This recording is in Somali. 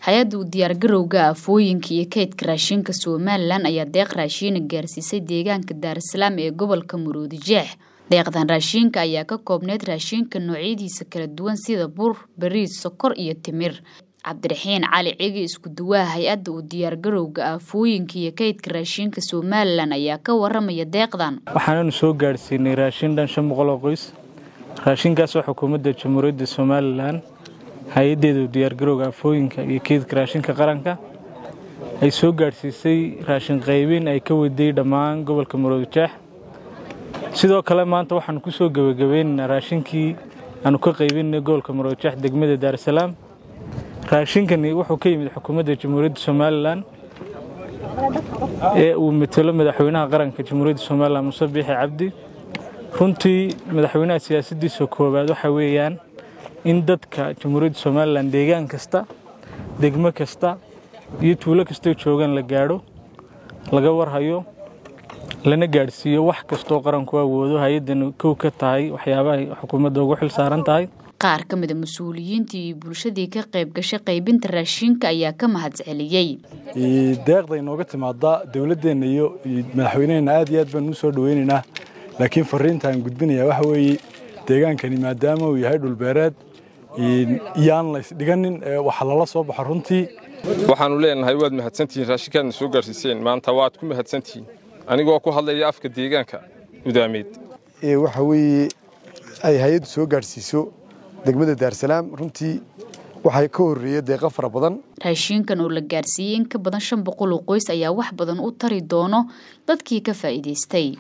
hay-adda u diyaargarowga aafooyinka iyo kaydka raashinka somalilan ayaa deeq raashiina gaarsiisay deegaanka daarasalaam ee gobolka maroodi jeex deeqdan raashiinka ayaa ka koobneyd raashinka noocyadiisa kala duwan sida bur bariis sokor iyo timir cabdiraxiin cali cigi isku duwaha hay-adda u diyaargarowga aafooyinka iyo kaydka raashinka somalilan ayaa ka waramaya deeqdan waxaananu soo gaadhsiinay raashin dhan shan boqol oo qoys raashinkaasoo xukuumadda jamhuuriyadda somalilan hay-addeeda u diyaargarowga aafooyinka iyo kaydka raashinka qaranka ay soo gaadhsiisay raashin qaybin ay ka waday dhammaan gobolka maroodi jeex sidoo kale maanta waxaanu ku soo gebagabaynaynaa raashinkii aanu ka qaybinay gobolka maroodi jeex degmada daarasalaam raashinkani wuxuu ka yimid xukuumadda jamhuuriyadda somalilan ee uu matelo madaxweynaha qaranka jamhuuriyadda somalilan muse biixi cabdi runtii madaxweynaha siyaasaddiisa koowaad waxa weeyaan in dadka jamhuuriyadda somalilan deegaan kasta degmo kasta iyo tuulo kastoo joogaan la gaadho laga warhayo lana gaadhsiiyo wax kastoo qaranku awoodo hay-addan kow ka tahay waxyaabahay xukuumadda ugu xil saaran tahay qaar ka mida mas-uuliyiintii iyo bulshadii ka qayb gashay qaybinta raashinka ayaa ka mahadceliyey deeqda inooga timaada dowladdeenna iyo madaxweyneheenna aad iyo aad baan u soo dhaweynaynaa laakiin fariinta aan gudbinaya waxa weeye deegaankani maadaama uu yahay dhulbeereed iyaan la isdhiganin waxa lala soo baxo runtii waxaannu leenahay waad mahadsantihiin raashinkaadna soo gaarsiiseen maanta waad ku mahadsantihiin anigoo ku hadlaya afka deegaanka gudaameed waxa weeye ay hay-addu soo gaadhsiiso degmada daarsalaam runtii waxay ka horreeya deeqa fara badan raashiinkan oo la gaarsiiyey in ka badan shan boqol oo qoys ayaa wax badan u tari doono dadkii ka faa'iidaystay